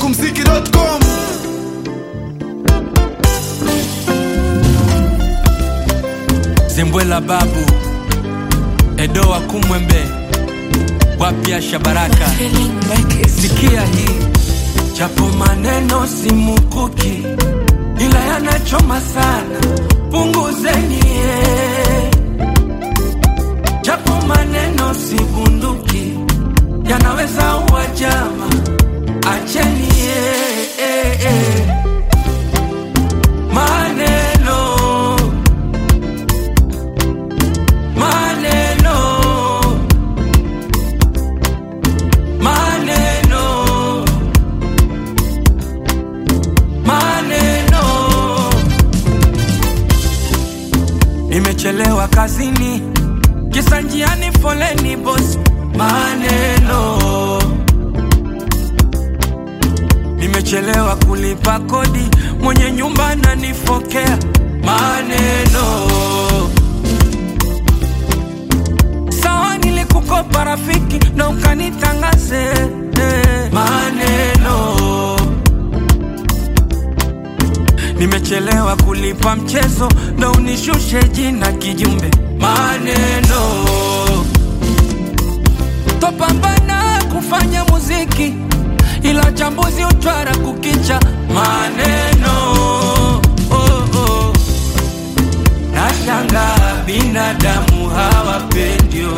kumziki.com Zembwela babu Edo wa Kumwembe wapya Shabaraka, sikia hii, japo maneno si mukuki, ila yanachoma sana, punguzeni eh. Japo maneno si bunduki, yanaweza uwa jama, acheni eh, eh, eh. Maneno maneno maneno maneno nimechelewa kazini kisa njiani foleni bos maneno nimechelewa kulipa kodi mwenye nyumba nanifokea maneno sawa nilikukopa rafiki na ukanitangaze eh, maneno nimechelewa kulipa mchezo na unishushe jina kijumbe maneno topambana kufanya muziki ila chambuzi utwara kukicha maneno oh, oh. Nashanga binadamu hawapendio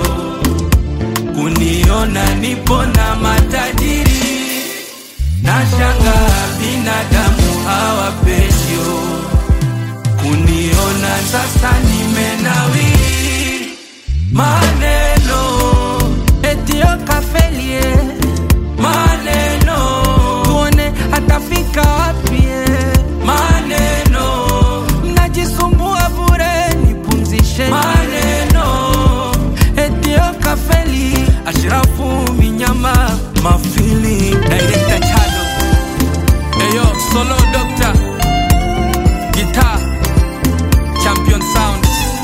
kuniona nipo na matajiri. Nashanga binadamu hawapendio kuniona sasa nimenawiri. Maneno etio kafelie, maneno tuone atafika wapi. Maneno mnajisumbua bure, nipumzishe. Maneno etio kafeli, Ashrafu Minyama mafili director Chado Eyo solo doctor guitar champion sound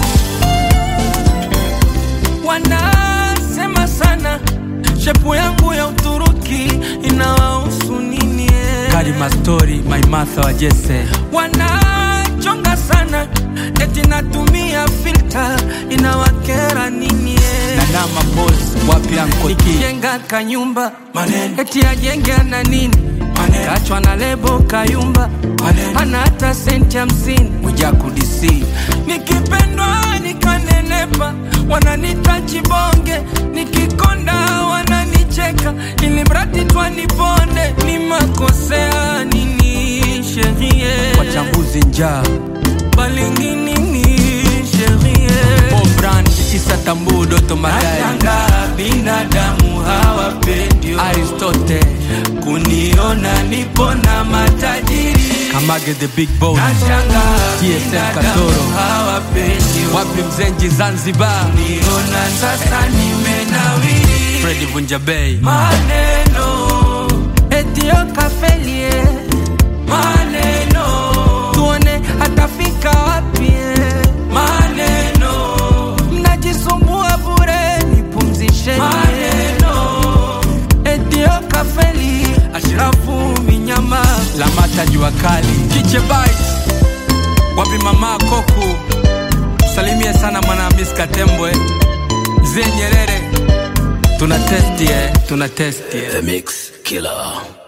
wanasema sana shepu yangu ya Uturuki inawahusu nini? eh? Karima story my Martha wa Jesse wanachonga sana eti natumia filter inawakera nini? eh? Nanama boss wapi ankoti nikijenga kanyumba maneno eti ajenge na nini maneno kachwa na lebo kayumba maneno ana hata senti hamsini Mwijaku DC nikipendwa nikanenepa wananita chibonge nikikonda wananicheka ili mradi twaniponde ni makosea nini sherie wachambuzi njaa balinginini sherie Brand Isa Tambu Doto Magari Nashanga binadamu hawapendio Aristote kuniona nipo na matajiri Kamage the big boss Nashanga TSM Katoro hawapendio Wapi Mzenji Zanzibar kuniona sasa nimenawiri Freddy Vunja Bay Maneno etio kafelie maneno tuone atafika wapi maneno mnajisumbua bure nipumzishe maneno etio kafeli ashirafu minyama lamata jua kali kiche bite wapi mama koku salimie sana mwanahamis katembwe mzee nyerere tuna testi eh, tuna testi eh. The Mix Killer.